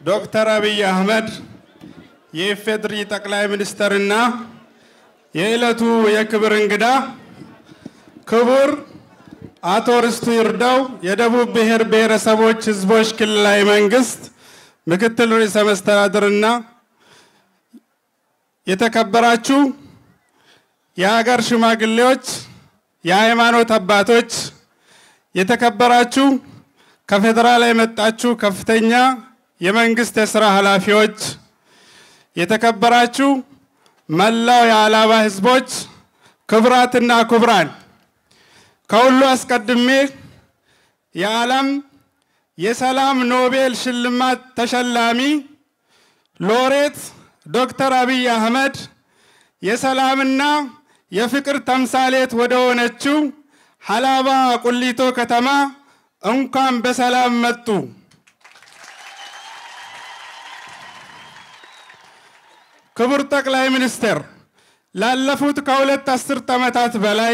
ዶክተር አብይ አህመድ የኢፌድሪ ጠቅላይ ሚኒስትርና የዕለቱ የክብር እንግዳ ክቡር አቶ ርስቱ ይርዳው የደቡብ ብሔር ብሔረሰቦች ሕዝቦች ክልላዊ መንግስት ምክትል ርዕሰ መስተዳድርና የተከበራችሁ የሀገር ሽማግሌዎች፣ የሃይማኖት አባቶች፣ የተከበራችሁ ከፌዴራል የመጣችሁ ከፍተኛ የመንግስት የስራ ኃላፊዎች፣ የተከበራችሁ መላው የአላባ ህዝቦች፣ ክቡራትና ክቡራን፣ ከሁሉ አስቀድሜ የዓለም የሰላም ኖቤል ሽልማት ተሸላሚ ሎሬት ዶክተር አብይ አህመድ የሰላምና የፍቅር ተምሳሌት ወደ ሆነችው ሀላባ ቁሊቶ ከተማ እንኳን በሰላም መጡ። ክቡር ጠቅላይ ሚኒስትር ላለፉት ከሁለት አስርት ዓመታት በላይ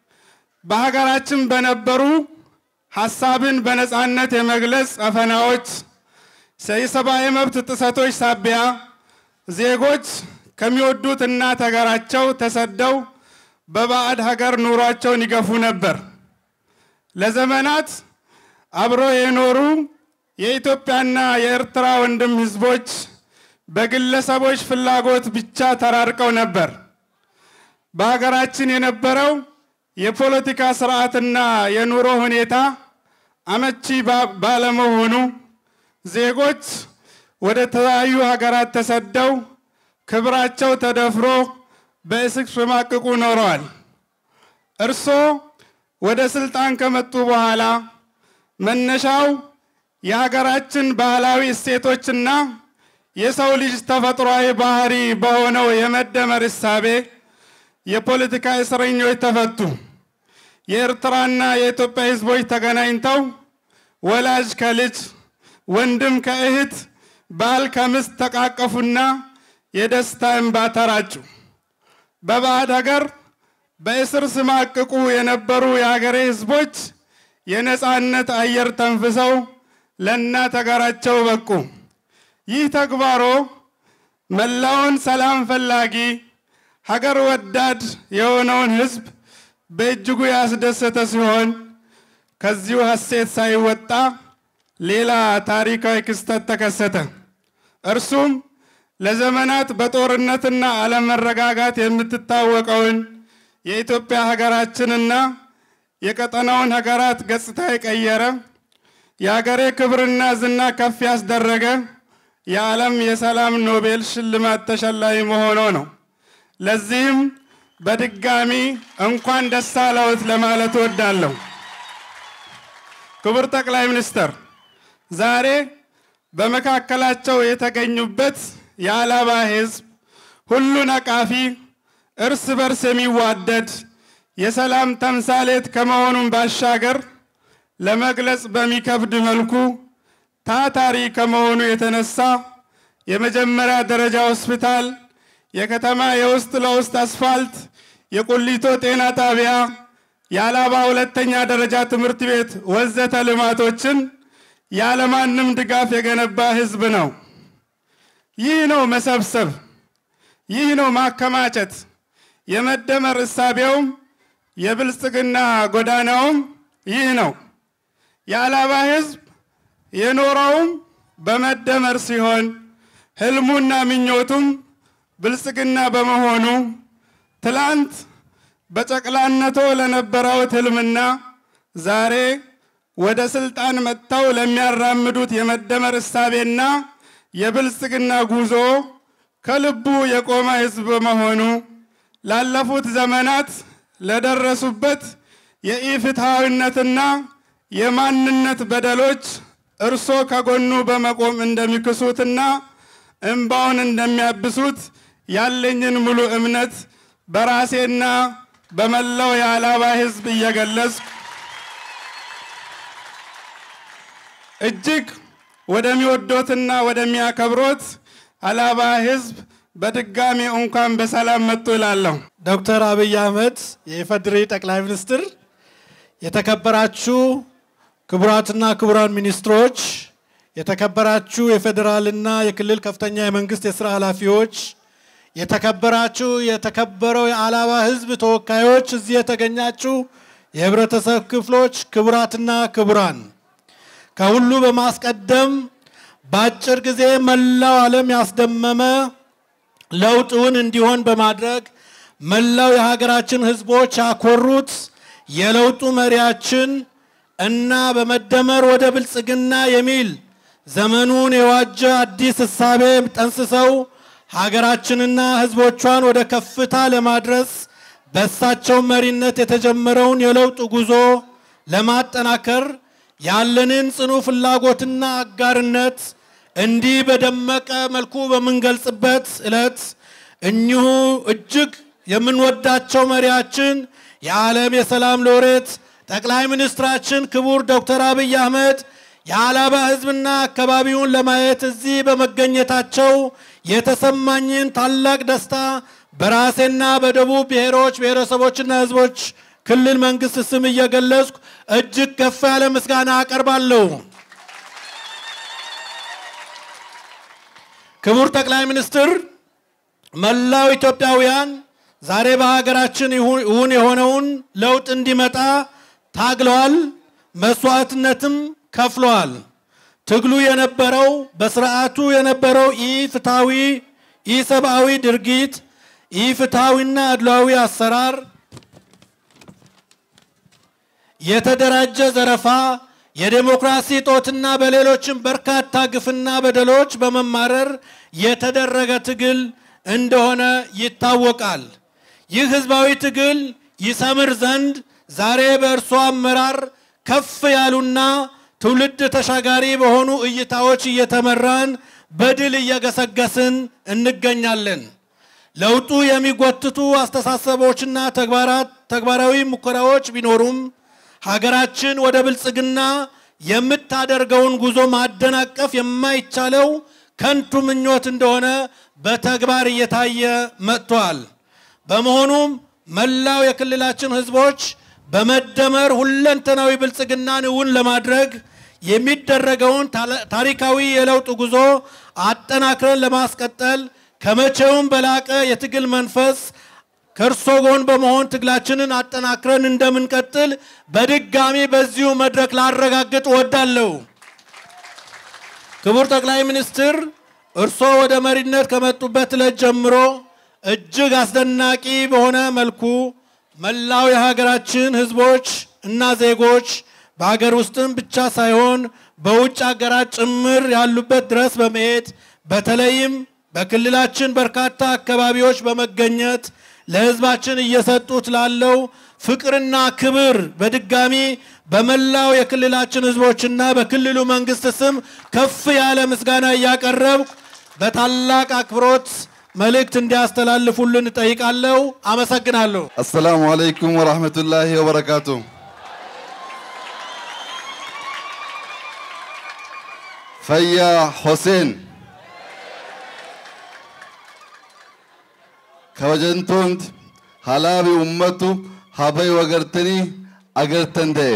በሀገራችን በነበሩ ሀሳብን በነፃነት የመግለጽ አፈናዎች፣ የሰብአዊ መብት ጥሰቶች ሳቢያ ዜጎች ከሚወዱት እናት ሀገራቸው ተሰደው በባዕድ ሀገር ኑሯቸውን ይገፉ ነበር። ለዘመናት አብረው የኖሩ የኢትዮጵያና የኤርትራ ወንድም ህዝቦች በግለሰቦች ፍላጎት ብቻ ተራርቀው ነበር። በሀገራችን የነበረው የፖለቲካ ስርዓትና የኑሮ ሁኔታ አመቺ ባለመሆኑ ዜጎች ወደ ተለያዩ ሀገራት ተሰደው ክብራቸው ተደፍሮ በእስር ሲማቅቁ ኖረዋል። እርስዎ ወደ ስልጣን ከመጡ በኋላ መነሻው የሀገራችን ባህላዊ እሴቶችና የሰው ልጅ ተፈጥሯዊ ባህሪ በሆነው የመደመር እሳቤ የፖለቲካ እስረኞች ተፈቱ። የኤርትራና የኢትዮጵያ ህዝቦች ተገናኝተው ወላጅ ከልጅ ወንድም ከእህት ባል ከምስት ተቃቀፉና የደስታ እንባ ተራጩ። በባዕድ ሀገር በእስር ሲማቅቁ የነበሩ የሀገሬ ህዝቦች የነፃነት አየር ተንፍሰው ለእናት ሀገራቸው በቁ። ይህ ተግባሮ መላውን ሰላም ፈላጊ ሀገር ወዳድ የሆነውን ህዝብ በእጅጉ ያስደሰተ ሲሆን ከዚሁ ሀሴት ሳይወጣ ሌላ ታሪካዊ ክስተት ተከሰተ። እርሱም ለዘመናት በጦርነትና አለመረጋጋት የምትታወቀውን የኢትዮጵያ ሀገራችንና የቀጠናውን ሀገራት ገጽታ የቀየረ የሀገሬ ክብርና ዝና ከፍ ያስደረገ የዓለም የሰላም ኖቤል ሽልማት ተሸላሚ መሆኖ ነው። ለዚህም በድጋሚ እንኳን ደስ አለዎት ለማለት እወዳለሁ። ክቡር ጠቅላይ ሚኒስትር ዛሬ በመካከላቸው የተገኙበት የአላባ ህዝብ ሁሉን አቃፊ እርስ በርስ የሚዋደድ የሰላም ተምሳሌት ከመሆኑን ባሻገር ለመግለጽ በሚከብድ መልኩ ታታሪ ከመሆኑ የተነሳ የመጀመሪያ ደረጃ ሆስፒታል፣ የከተማ የውስጥ ለውስጥ አስፋልት፣ የቁሊቶ ጤና ጣቢያ፣ የአላባ ሁለተኛ ደረጃ ትምህርት ቤት ወዘተ ልማቶችን ያለማንም ድጋፍ የገነባ ህዝብ ነው። ይህ ነው መሰብሰብ፣ ይህ ነው ማከማቸት። የመደመር እሳቤውም የብልጽግና ጎዳናውም ይህ ነው። የአላባ ህዝብ የኖረውም በመደመር ሲሆን ህልሙና ምኞቱም ብልጽግና በመሆኑ ትላንት በጨቅላነቶ ለነበረውት ህልምና ዛሬ ወደ ስልጣን መጥተው ለሚያራምዱት የመደመር እሳቤና የብልጽግና ጉዞ ከልቡ የቆመ ህዝብ በመሆኑ ላለፉት ዘመናት ለደረሱበት የኢፍትሐዊነትና የማንነት በደሎች እርሶ ከጎኑ በመቆም እንደሚክሱትና እንባውን እንደሚያብሱት ያለኝን ሙሉ እምነት በራሴና በመላው የአላባ ህዝብ እየገለጽኩ እጅግ ወደሚወዶትና ወደሚያከብሮት አላባ ህዝብ በድጋሚ እንኳን በሰላም መጡ እላለሁ። ዶክተር አብይ አህመድ የኢፌዴሪ ጠቅላይ ሚኒስትር፣ የተከበራችሁ ክቡራትና ክቡራን ሚኒስትሮች፣ የተከበራችሁ የፌዴራልና የክልል ከፍተኛ የመንግስት የስራ ኃላፊዎች፣ የተከበራችሁ የተከበረው የአላባ ህዝብ ተወካዮች፣ እዚህ የተገኛችሁ የህብረተሰብ ክፍሎች፣ ክቡራትና ክቡራን፣ ከሁሉ በማስቀደም በአጭር ጊዜ መላው ዓለም ያስደመመ ለውጥውን እንዲሆን በማድረግ መላው የሀገራችን ህዝቦች ያኮሩት የለውጡ መሪያችን እና በመደመር ወደ ብልጽግና የሚል ዘመኑን የዋጀ አዲስ እሳቤ ጠንስሰው ሀገራችንና ህዝቦቿን ወደ ከፍታ ለማድረስ በእሳቸው መሪነት የተጀመረውን የለውጥ ጉዞ ለማጠናከር ያለንን ጽኑ ፍላጎትና አጋርነት እንዲህ በደመቀ መልኩ በምንገልጽበት ዕለት እኚሁ እጅግ የምንወዳቸው መሪያችን የዓለም የሰላም ሎሬት ጠቅላይ ሚኒስትራችን ክቡር ዶክተር አብይ አህመድ የአላባ ህዝብና አካባቢውን ለማየት እዚህ በመገኘታቸው የተሰማኝን ታላቅ ደስታ በራሴና በደቡብ ብሔሮች ብሔረሰቦችና ህዝቦች ክልል መንግስት ስም እየገለጽኩ እጅግ ከፍ ያለ ምስጋና አቀርባለሁ። ክቡር ጠቅላይ ሚኒስትር፣ መላው ኢትዮጵያውያን ዛሬ በሀገራችን እውን የሆነውን ለውጥ እንዲመጣ ታግለዋል፣ መስዋዕትነትም ከፍለዋል። ትግሉ የነበረው በስርዓቱ የነበረው ኢፍትሐዊ ኢሰብአዊ ድርጊት፣ ኢፍትሐዊና አድሏዊ አሰራር፣ የተደራጀ ዘረፋ፣ የዴሞክራሲ ጦትና በሌሎችም በርካታ ግፍና በደሎች በመማረር የተደረገ ትግል እንደሆነ ይታወቃል። ይህ ህዝባዊ ትግል ይሰምር ዘንድ ዛሬ በእርሶ አመራር ከፍ ያሉና ትውልድ ተሻጋሪ በሆኑ እይታዎች እየተመራን በድል እየገሰገስን እንገኛለን። ለውጡ የሚጎትቱ አስተሳሰቦችና ተግባራት ተግባራዊ ሙከራዎች ቢኖሩም ሀገራችን ወደ ብልጽግና የምታደርገውን ጉዞ ማደናቀፍ የማይቻለው ከንቱ ምኞት እንደሆነ በተግባር እየታየ መጥቷል። በመሆኑም መላው የክልላችን ህዝቦች በመደመር ሁለንተናዊ ብልጽግናን እውን ለማድረግ የሚደረገውን ታሪካዊ የለውጥ ጉዞ አጠናክረን ለማስቀጠል ከመቼውም በላቀ የትግል መንፈስ ከእርሶ ጎን በመሆን ትግላችንን አጠናክረን እንደምንቀጥል በድጋሚ በዚሁ መድረክ ላረጋግጥ እወዳለሁ። ክቡር ጠቅላይ ሚኒስትር እርሶ ወደ መሪነት ከመጡበት ዕለት ጀምሮ እጅግ አስደናቂ በሆነ መልኩ መላው የሀገራችን ህዝቦች እና ዜጎች በሀገር ውስጥም ብቻ ሳይሆን በውጭ ሀገራት ጭምር ያሉበት ድረስ በመሄድ በተለይም በክልላችን በርካታ አካባቢዎች በመገኘት ለህዝባችን እየሰጡት ላለው ፍቅርና ክብር በድጋሚ በመላው የክልላችን ህዝቦችና በክልሉ መንግስት ስም ከፍ ያለ ምስጋና እያቀረብኩ በታላቅ አክብሮት መልእክት እንዲያስተላልፉልን እጠይቃለሁ። አመሰግናለሁ። አሰላሙ አለይኩም ወራህመቱላሂ ወበረካቱ። ፈያ ሆሴን ከወጀንቶንት ሀላቢ ኡመቱ ሀበይ ወገርተኒ አገርተንደኤ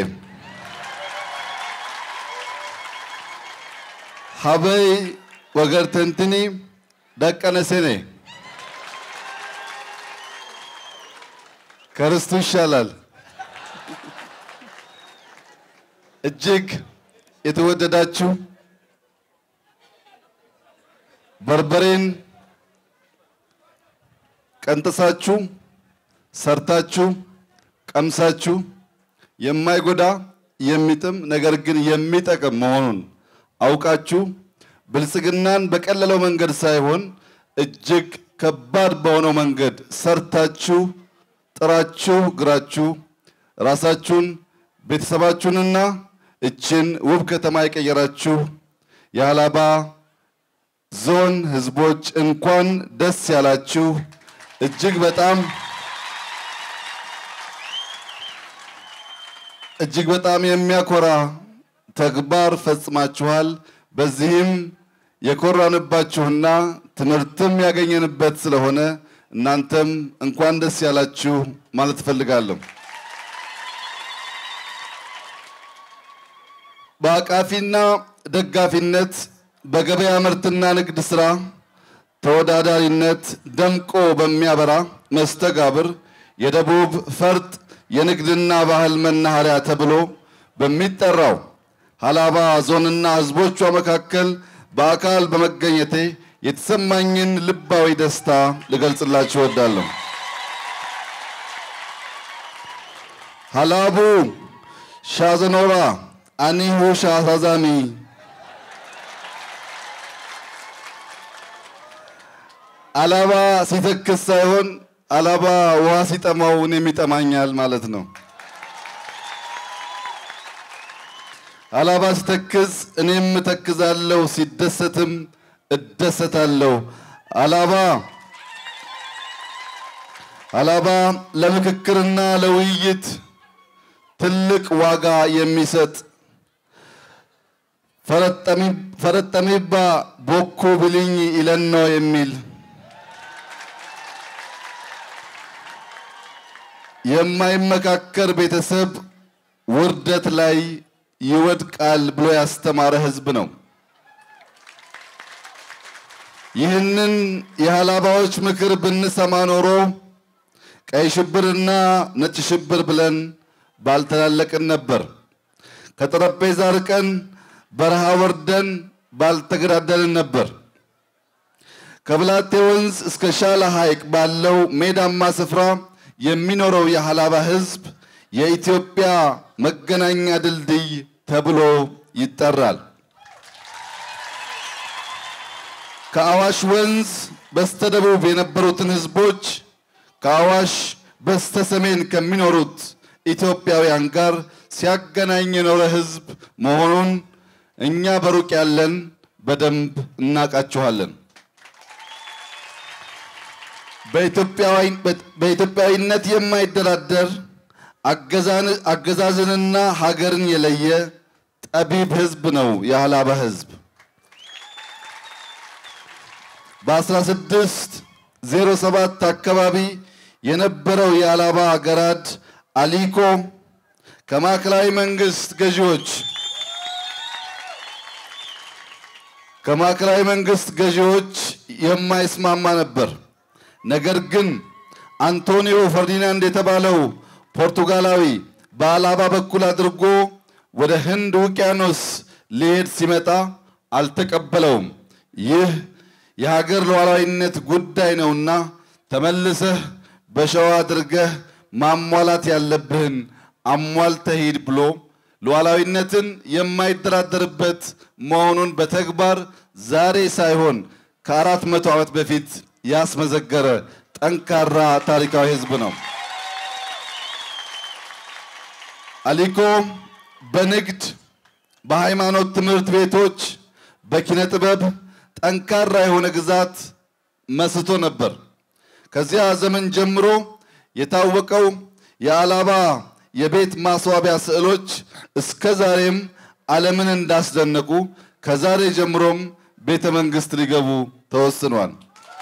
ሀበይ ወገርተንትኒ ደቀነሴኔ ከርስቱ ይሻላል። እጅግ የተወደዳችሁ በርበሬን ቀንጥሳችሁ ሰርታችሁ ቀምሳችሁ የማይጎዳ የሚጥም ነገር ግን የሚጠቅም መሆኑን አውቃችሁ ብልጽግናን በቀለለው መንገድ ሳይሆን እጅግ ከባድ በሆነው መንገድ ሰርታችሁ ጥራችሁ ግራችሁ ራሳችሁን ቤተሰባችሁንና እችን ውብ ከተማ የቀየራችሁ የሀላባ ዞን ህዝቦች እንኳን ደስ ያላችሁ። እጅግ በጣም እጅግ በጣም የሚያኮራ ተግባር ፈጽማችኋል። በዚህም የኮራንባችሁና ትምህርትም ያገኘንበት ስለሆነ እናንተም እንኳን ደስ ያላችሁ ማለት እፈልጋለሁ። በአቃፊና ደጋፊነት በገበያ ምርትና ንግድ ሥራ ተወዳዳሪነት ደምቆ በሚያበራ መስተጋብር የደቡብ ፈርጥ የንግድና ባህል መናኸሪያ ተብሎ በሚጠራው ሀላባ ዞንና ሕዝቦቿ መካከል በአካል በመገኘቴ የተሰማኝን ልባዊ ደስታ ልገልጽላችሁ እወዳለሁ። ሀላቡ ሻዘኖራ አኒሁ ሻሳዛሚ አላባ ሲተክስ ሳይሆን አላባ ውሃ ሲጠማው እኔም ይጠማኛል ማለት ነው። አላባ ሲተክዝ እኔም እተክዛለሁ፣ ሲደሰትም እደሰታለሁ። አላባ አላባ ለምክክርና ለውይይት ትልቅ ዋጋ የሚሰጥ ፈረጠሚባ ቦኮ ብልኝ ይለኖ የሚል የማይመካከር ቤተሰብ ውርደት ላይ ይወድቃል ብሎ ያስተማረ ሕዝብ ነው። ይህንን የሀላባዎች ምክር ብንሰማ ኖሮ ቀይ ሽብርና ነጭ ሽብር ብለን ባልተላለቅን ነበር። ከጠረጴዛ ርቀን በረሃ ወርደን ባልተገዳደልን ነበር። ከብላቴ ወንዝ እስከ ሻላ ሐይቅ ባለው ሜዳማ ስፍራ የሚኖረው የሀላባ ሕዝብ የኢትዮጵያ መገናኛ ድልድይ ተብሎ ይጠራል። ከአዋሽ ወንዝ በስተደቡብ የነበሩትን ሕዝቦች ከአዋሽ በስተሰሜን ከሚኖሩት ኢትዮጵያውያን ጋር ሲያገናኝ የኖረ ሕዝብ መሆኑን እኛ በሩቅ ያለን በደንብ እናውቃችኋለን። በኢትዮጵያዊነት የማይደራደር አገዛዝንና ሀገርን የለየ ጠቢብ ሕዝብ ነው የሀላባ ሕዝብ። በ1607 አካባቢ የነበረው የሀላባ ገራድ አሊኮ ከማዕከላዊ መንግስት ገዢዎች ከማዕከላዊ መንግስት ገዢዎች የማይስማማ ነበር። ነገር ግን አንቶኒዮ ፈርዲናንድ የተባለው ፖርቱጋላዊ በአላባ በኩል አድርጎ ወደ ህንድ ውቅያኖስ ሊሄድ ሲመጣ አልተቀበለውም። ይህ የሀገር ሉዓላዊነት ጉዳይ ነውና ተመልሰህ በሸዋ አድርገህ ማሟላት ያለብህን አሟልተህ ሂድ ብሎ ሉዓላዊነትን የማይደራደርበት መሆኑን በተግባር ዛሬ ሳይሆን ከአራት መቶ ዓመት በፊት ያስመዘገረ ጠንካራ ታሪካዊ ህዝብ ነው። አሊኮ በንግድ፣ በሃይማኖት ትምህርት ቤቶች፣ በኪነ ጥበብ ጠንካራ የሆነ ግዛት መስቶ ነበር። ከዚያ ዘመን ጀምሮ የታወቀው የአላባ የቤት ማስዋቢያ ስዕሎች እስከ ዛሬም ዓለምን እንዳስደነቁ ከዛሬ ጀምሮም ቤተ መንግስት ሊገቡ ተወስኗል።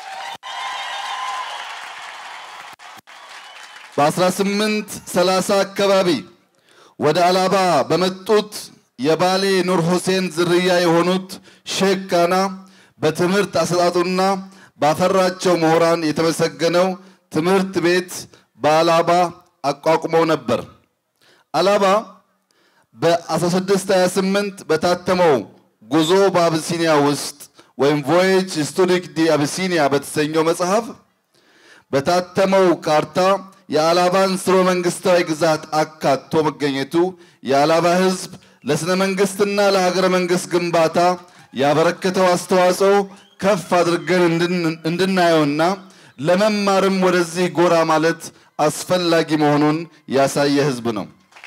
በ1830 አካባቢ ወደ አላባ በመጡት የባሌ ኑር ሁሴን ዝርያ የሆኑት ሼክ ካና በትምህርት አሰጣጡና ባፈራቸው ምሁራን የተመሰገነው ትምህርት ቤት በአላባ አቋቁመው ነበር። አላባ በ1628 በታተመው ጉዞ በአብሲኒያ ውስጥ ወይም ቮዬጅ ስቱዲክ ዲ አብሲኒያ በተሰኘው መጽሐፍ በታተመው ካርታ የአላባን ስርወ መንግስታዊ ግዛት አካቶ መገኘቱ የአላባ ሕዝብ ለስነ መንግስትና ለሀገረ መንግስት ግንባታ ያበረከተው አስተዋጽኦ ከፍ አድርገን እንድናየውና ለመማርም ወደዚህ ጎራ ማለት አስፈላጊ መሆኑን ያሳየ ሕዝብ ነው።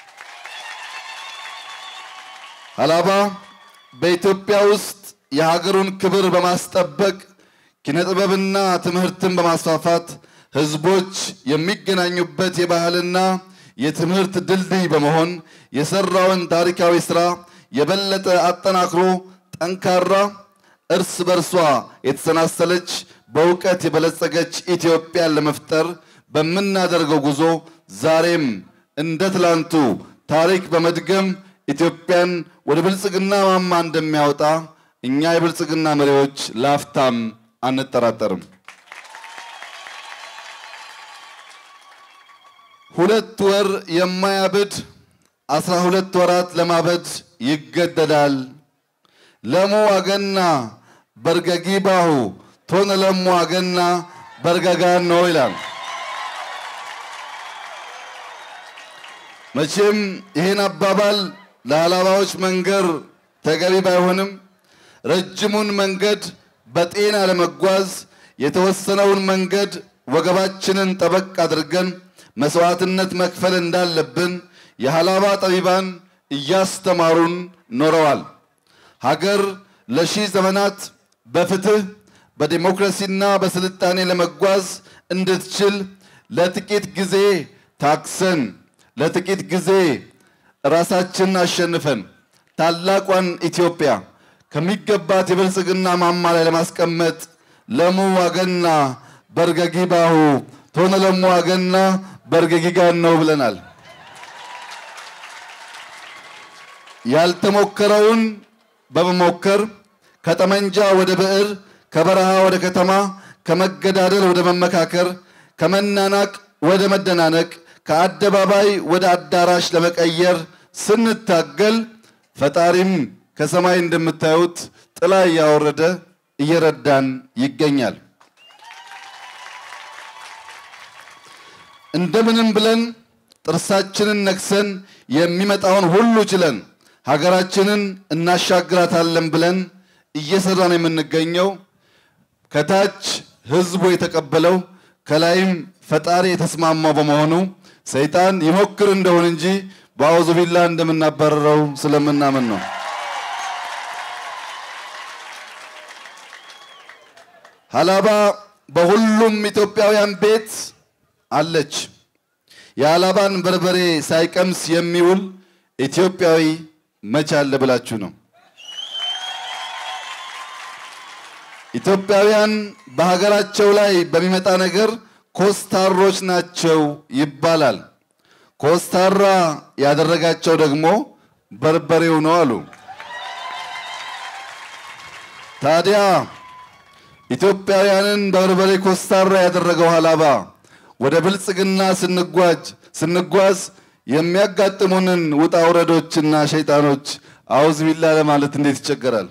አላባ በኢትዮጵያ ውስጥ የሀገሩን ክብር በማስጠበቅ ኪነጥበብና ትምህርትን በማስፋፋት ህዝቦች የሚገናኙበት የባህልና የትምህርት ድልድይ በመሆን የሰራውን ታሪካዊ ስራ የበለጠ አጠናክሮ ጠንካራ፣ እርስ በርሷ የተሰናሰለች፣ በእውቀት የበለጸገች ኢትዮጵያን ለመፍጠር በምናደርገው ጉዞ ዛሬም እንደ ትላንቱ ታሪክ በመድገም ኢትዮጵያን ወደ ብልጽግና ማማ እንደሚያወጣ እኛ የብልጽግና መሪዎች ላፍታም አንጠራጠርም። ሁለት ወር የማያብድ አስራ ሁለት ወራት ለማበድ ይገደዳል። ለሙ አገና በርገጊ ባሁ ቶነ ለሙ አገና በርገጋን ነው ይላል። መቼም ይህን አባባል ለአላባዎች መንገር ተገቢ ባይሆንም ረጅሙን መንገድ በጤና ለመጓዝ የተወሰነውን መንገድ ወገባችንን ጠበቅ አድርገን መስዋዕትነት መክፈል እንዳለብን የሀላባ ጠቢባን እያስተማሩን ኖረዋል። ሀገር ለሺህ ዘመናት በፍትህ በዲሞክራሲና በስልጣኔ ለመጓዝ እንድትችል ለጥቂት ጊዜ ታክሰን ለጥቂት ጊዜ ራሳችንን አሸንፈን ታላቋን ኢትዮጵያ ከሚገባት የብልጽግና ማማ ላይ ለማስቀመጥ ለሙ ዋገና በርገጊ ባሁ ቶነ ለሙ ዋገና በርገጊ ጋን ነው ብለናል። ያልተሞከረውን በመሞከር ከጠመንጃ ወደ ብዕር፣ ከበረሃ ወደ ከተማ፣ ከመገዳደል ወደ መመካከር፣ ከመናናቅ ወደ መደናነቅ፣ ከአደባባይ ወደ አዳራሽ ለመቀየር ስንታገል ፈጣሪም ከሰማይ እንደምታዩት ጥላ እያወረደ እየረዳን ይገኛል። እንደምንም ብለን ጥርሳችንን ነክሰን የሚመጣውን ሁሉ ችለን ሀገራችንን እናሻግራታለን ብለን እየሰራን የምንገኘው ከታች ህዝቡ የተቀበለው ከላይም ፈጣሪ የተስማማው በመሆኑ ሰይጣን ይሞክር እንደሆን እንጂ በአውዙ ቢላ እንደምናባረረው ስለምናምን ነው። ሀላባ በሁሉም ኢትዮጵያውያን ቤት አለች። የሀላባን በርበሬ ሳይቀምስ የሚውል ኢትዮጵያዊ መቼ አለ ብላችሁ ነው? ኢትዮጵያውያን በሀገራቸው ላይ በሚመጣ ነገር ኮስታሮች ናቸው ይባላል። ኮስታራ ያደረጋቸው ደግሞ በርበሬው ነው አሉ። ታዲያ ኢትዮጵያውያንን በበርበሬ ኮስታራ ያደረገው ሀላባ ወደ ብልጽግና ስንጓዝ ስንጓዝ የሚያጋጥሙንን ውጣ ውረዶችና ሸይጣኖች አውዝ ቢላ ለማለት እንዴት ይቸገራል?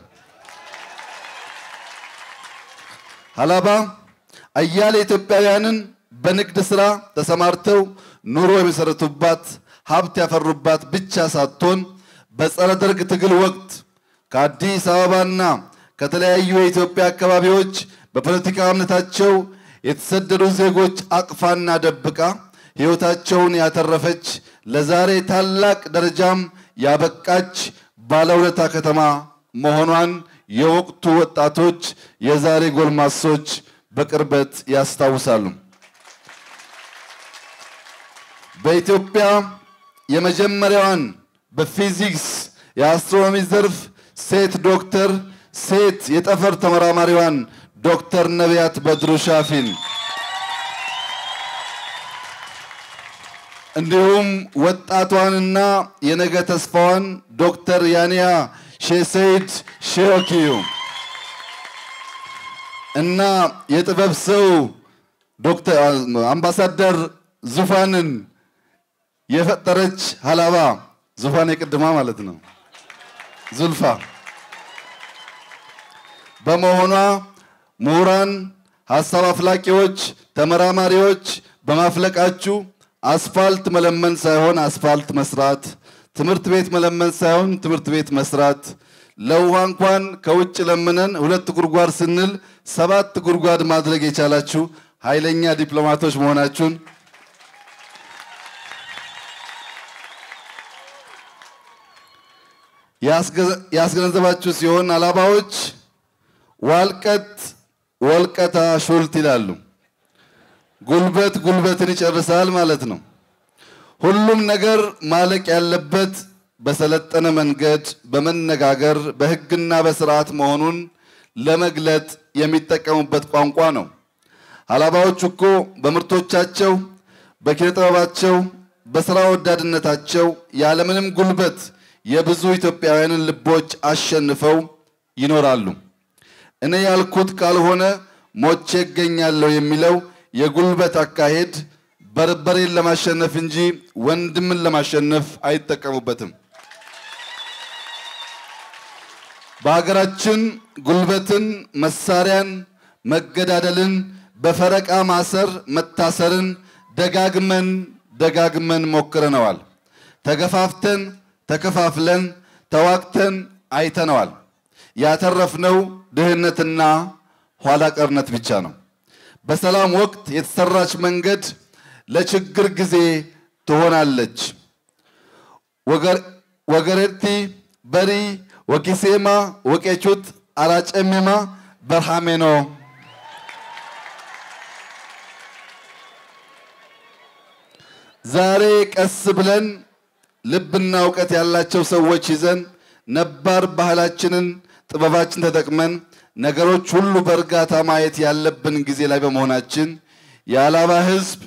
ሀላባ አያሌ ኢትዮጵያውያንን በንግድ ስራ ተሰማርተው ኑሮ የመሰረቱባት ሀብት ያፈሩባት ብቻ ሳትሆን በጸረ ደርግ ትግል ወቅት ከአዲስ አበባና ከተለያዩ የኢትዮጵያ አካባቢዎች በፖለቲካ እምነታቸው የተሰደዱ ዜጎች አቅፋና ደብቃ ሕይወታቸውን ያተረፈች ለዛሬ ታላቅ ደረጃም ያበቃች ባለውለታ ከተማ መሆኗን የወቅቱ ወጣቶች፣ የዛሬ ጎልማሶች በቅርበት ያስታውሳሉ። በኢትዮጵያ የመጀመሪያዋን በፊዚክስ የአስትሮኖሚ ዘርፍ ሴት ዶክተር ሴት የጠፈር ተመራማሪዋን ዶክተር ነቢያት በድሩ ሻፊን እንዲሁም ወጣቷንና የነገ ተስፋዋን ዶክተር ያንያ ሼሰይድ ሼኦኪዩ እና የጥበብ ሰው ዶክተር አምባሳደር ዙፋንን የፈጠረች ሀላባ ዙፋን የቅድማ ማለት ነው ዙልፋ በመሆኗ ምሁራን፣ ሀሳብ አፍላቂዎች፣ ተመራማሪዎች በማፍለቃችሁ አስፋልት መለመን ሳይሆን አስፋልት መስራት፣ ትምህርት ቤት መለመን ሳይሆን ትምህርት ቤት መስራት፣ ለውሃ እንኳን ከውጭ ለምነን ሁለት ጉድጓድ ስንል ሰባት ጉድጓድ ማድረግ የቻላችሁ ኃይለኛ ዲፕሎማቶች መሆናችሁን ያስገነዘባችሁ ሲሆን ሀላባዎች ዋልቀት ወልቀታ ሹልት ይላሉ። ጉልበት ጉልበትን ይጨርሳል ማለት ነው። ሁሉም ነገር ማለቅ ያለበት በሰለጠነ መንገድ በመነጋገር በሕግና በስርዓት መሆኑን ለመግለጥ የሚጠቀሙበት ቋንቋ ነው። ሀላባዎች እኮ በምርቶቻቸው፣ በኪነ ጥበባቸው፣ በስራ ወዳድነታቸው ያለምንም ጉልበት የብዙ ኢትዮጵያውያንን ልቦች አሸንፈው ይኖራሉ። እኔ ያልኩት ካልሆነ ሞቼ እገኛለሁ የሚለው የጉልበት አካሄድ በርበሬን ለማሸነፍ እንጂ ወንድምን ለማሸነፍ አይጠቀሙበትም። በሀገራችን ጉልበትን፣ መሳሪያን፣ መገዳደልን፣ በፈረቃ ማሰር፣ መታሰርን ደጋግመን ደጋግመን ሞክረነዋል። ተገፋፍተን ተከፋፍለን ተዋግተን አይተነዋል። ያተረፍነው ድህነትና ኋላ ቀርነት ብቻ ነው። በሰላም ወቅት የተሰራች መንገድ ለችግር ጊዜ ትሆናለች። ወገሬቲ በሪ ወኪሴማ ወቄቹት አራጨሜማ በርሃሜኖ ዛሬ ቀስ ብለን ልብና እውቀት ያላቸው ሰዎች ይዘን ነባር ባህላችንን ጥበባችን ተጠቅመን ነገሮች ሁሉ በእርጋታ ማየት ያለብን ጊዜ ላይ በመሆናችን የአላባ ሕዝብ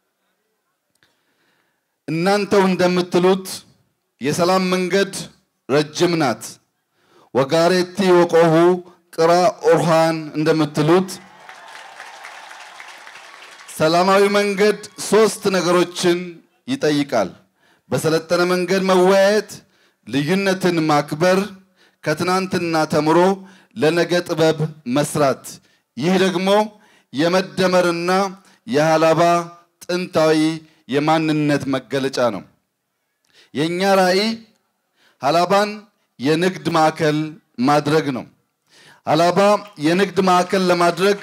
እናንተው እንደምትሉት የሰላም መንገድ ረጅም ናት። ወጋሬቲ ወቆሁ ቅራ ኦርሃን እንደምትሉት ሰላማዊ መንገድ ሶስት ነገሮችን ይጠይቃል። በሰለጠነ መንገድ መወያየት፣ ልዩነትን ማክበር፣ ከትናንትና ተምሮ ለነገ ጥበብ መስራት። ይህ ደግሞ የመደመርና የሀላባ ጥንታዊ የማንነት መገለጫ ነው። የእኛ ራዕይ ሀላባን የንግድ ማዕከል ማድረግ ነው። ሀላባ የንግድ ማዕከል ለማድረግ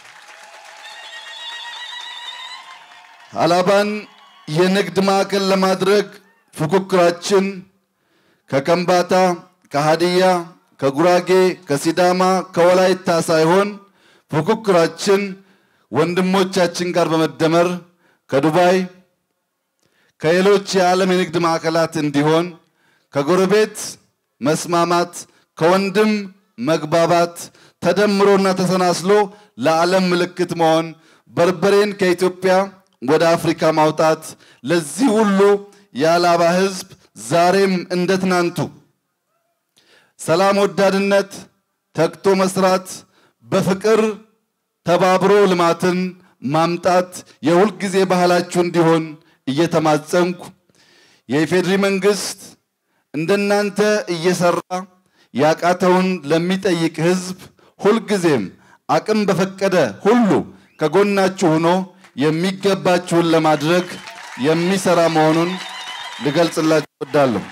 ሀላባን የንግድ ማዕከል ለማድረግ ፉክክራችን ከከምባታ፣ ከሀዲያ፣ ከጉራጌ፣ ከሲዳማ፣ ከወላይታ ሳይሆን ፉክክራችን ወንድሞቻችን ጋር በመደመር ከዱባይ ከሌሎች የዓለም የንግድ ማዕከላት እንዲሆን ከጎረቤት መስማማት ከወንድም መግባባት ተደምሮና ተሰናስሎ ለዓለም ምልክት መሆን በርበሬን ከኢትዮጵያ ወደ አፍሪካ ማውጣት ለዚህ ሁሉ የሀላባ ሕዝብ ዛሬም እንደ ትናንቱ ሰላም ወዳድነት፣ ተግቶ መስራት፣ በፍቅር ተባብሮ ልማትን ማምጣት የሁልጊዜ ባህላችሁ እንዲሆን እየተማጸንኩ የኢፌድሪ መንግስት እንደናንተ እየሰራ ያቃተውን ለሚጠይቅ ህዝብ ሁልጊዜም አቅም በፈቀደ ሁሉ ከጎናችሁ ሆኖ የሚገባችሁን ለማድረግ የሚሰራ መሆኑን ልገልጽላችሁ እወዳለሁ።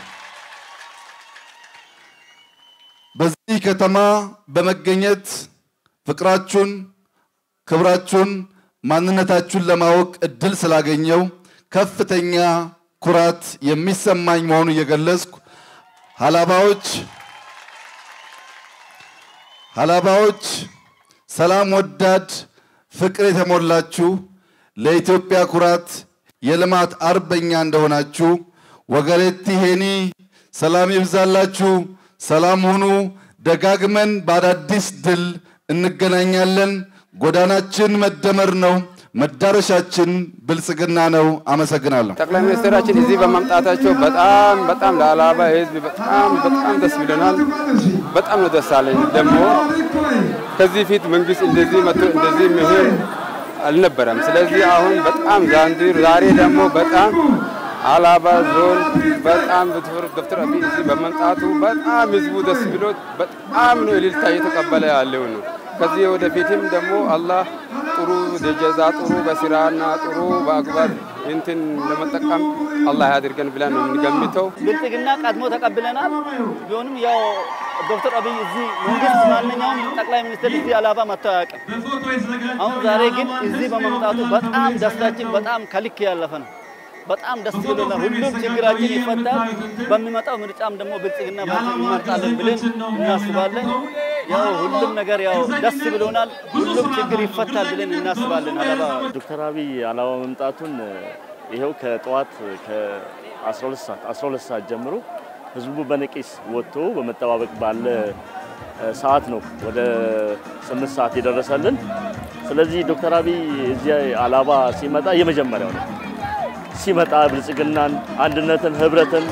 በዚህ ከተማ በመገኘት ፍቅራችሁን፣ ክብራችሁን፣ ማንነታችሁን ለማወቅ እድል ስላገኘው ከፍተኛ ኩራት የሚሰማኝ መሆኑን እየገለጽኩ ሀላባዎች ሀላባዎች ሰላም ወዳድ ፍቅር የተሞላችሁ ለኢትዮጵያ ኩራት የልማት አርበኛ እንደሆናችሁ ወገሬቲ ሄኒ ሰላም ይብዛላችሁ። ሰላም ሁኑ። ደጋግመን በአዳዲስ ድል እንገናኛለን። ጎዳናችን መደመር ነው። መዳረሻችን ብልጽግና ነው። አመሰግናለሁ። ጠቅላይ ሚኒስትራችን እዚህ በመምጣታቸው በጣም በጣም ለሀላባ ሕዝብ በጣም በጣም ደስ ብለናል። በጣም ነው ደስ አለኝ። ደግሞ ከዚህ ፊት መንግስት እንደዚህ መጥቶ እንደዚህ መሄድ አልነበረም። ስለዚህ አሁን በጣም ዛንዚር ዛሬ ደግሞ በጣም ሀላባ ዞን በጣም ዶክተር አብይ እዚህ በመምጣቱ በጣም ህዝቡ ደስ ብሎት በጣም ነው እልልታ እየተቀበለ ያለው ነው። ከዚህ ወደፊትም ደግሞ አላህ ጥሩ ደጀዛ ጥሩ በስራና ጥሩ በአግባብ እንትን ለመጠቀም አላህ ያድርገን ብለን ነው የምንገምተው። ብልጽግና ቀድሞ ተቀብለናል። ቢሆንም ያው ዶክተር አብይ እዚህ መንግስት ማንኛውም ጠቅላይ ሚኒስትር እዚህ ሀላባ መጥቶ አያውቅም። አሁን ዛሬ ግን እዚህ በመምጣቱ በጣም ደስታችን በጣም ከልክ ያለፈ ነው። በጣም ደስ ብሎናል። ሁሉም ችግራችን ይፈታል። በሚመጣው ምርጫም ደግሞ ብልጽግና እንመርጣለን ብለን እናስባለን። ያው ሁሉም ነገር ያው ደስ ብሎናል። ሁሉም ችግር ይፈታል ብለን እናስባለን። ሀላባ ዶክተር አብይ ሀላባ መምጣቱን ይኸው ከጠዋት ከ12 ሰዓት 12 ሰዓት ጀምሮ ህዝቡ በነቂስ ወጥቶ በመጠባበቅ ባለ ሰዓት ነው ወደ 8 ሰዓት የደረሰልን። ስለዚህ ዶክተር አብይ እዚህ ሀላባ ሲመጣ የመጀመሪያው ነው። ሲመጣ ብልጽግናን፣ አንድነትን፣ ህብረትን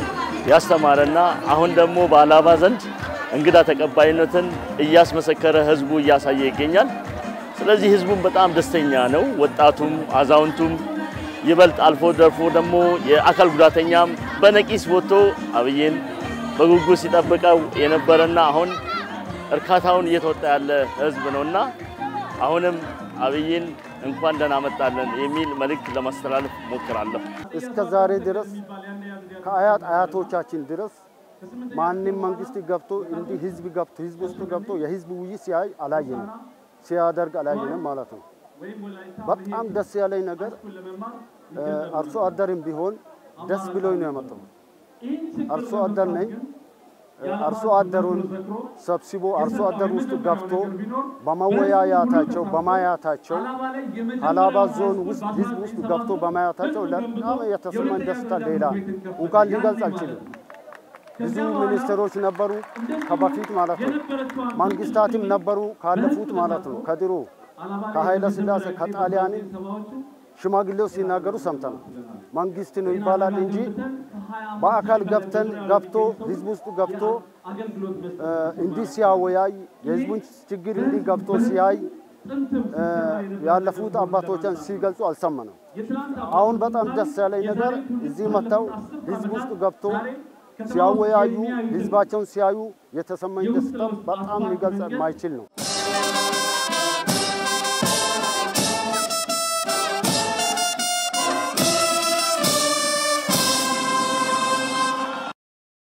ያስተማረና አሁን ደግሞ በአላባ ዘንድ እንግዳ ተቀባይነትን እያስመሰከረ ህዝቡ እያሳየ ይገኛል። ስለዚህ ህዝቡም በጣም ደስተኛ ነው። ወጣቱም አዛውንቱም ይበልጥ አልፎ ደርፎ ደግሞ የአካል ጉዳተኛም በነቂስ ወጥቶ አብይን በጉጉት ሲጠብቀው የነበረና አሁን እርካታውን እየተወጣ ያለ ህዝብ ነውና አሁንም አብይን እንኳን ደህና መጣለን የሚል መልእክት ለማስተላለፍ ሞክራለሁ። እስከ ዛሬ ድረስ ከአያት አያቶቻችን ድረስ ማንም መንግስት ገብቶ እንዲህ ህዝብ ገብቶ ህዝብ ውስጥ ገብቶ የህዝብ ውይይት ሲያይ አላየንም፣ ሲያደርግ አላየንም ማለት ነው። በጣም ደስ ያለኝ ነገር አርሶ አደርም ቢሆን ደስ ብሎኝ ነው የመጣው። አርሶ አደር ነኝ። አርሶ አደሩን ሰብስቦ አርሶ አደር ውስጥ ገብቶ በመወያያታቸው በማያታቸው ሀላባ ዞን ውስጥ ህዝብ ውስጥ ገብቶ በማያታቸው በጣም የተሰማኝ ደስታ ሌላ እንኳን ሊገልጽ አልችልም። ብዙ ሚኒስትሮች ነበሩ ከበፊት ማለት ነው። መንግስታትም ነበሩ ካለፉት ማለት ነው። ከድሮ ከኃይለ ሥላሴ ከጣሊያን ሽማግሌው ሲናገሩ ሰምተናል። መንግስት ነው ይባላል እንጂ በአካል ገብተን ገብቶ ህዝብ ውስጥ ገብቶ እንዲህ ሲያወያይ የህዝቡን ችግር እንዲህ ገብቶ ሲያይ ያለፉት አባቶችን ሲገልጹ አልሰማንም። አሁን በጣም ደስ ያለኝ ነገር እዚህ መጥተው ህዝብ ውስጥ ገብቶ ሲያወያዩ ህዝባቸውን ሲያዩ የተሰማኝ ደስታ በጣም ሊገልጽ የማይችል ነው።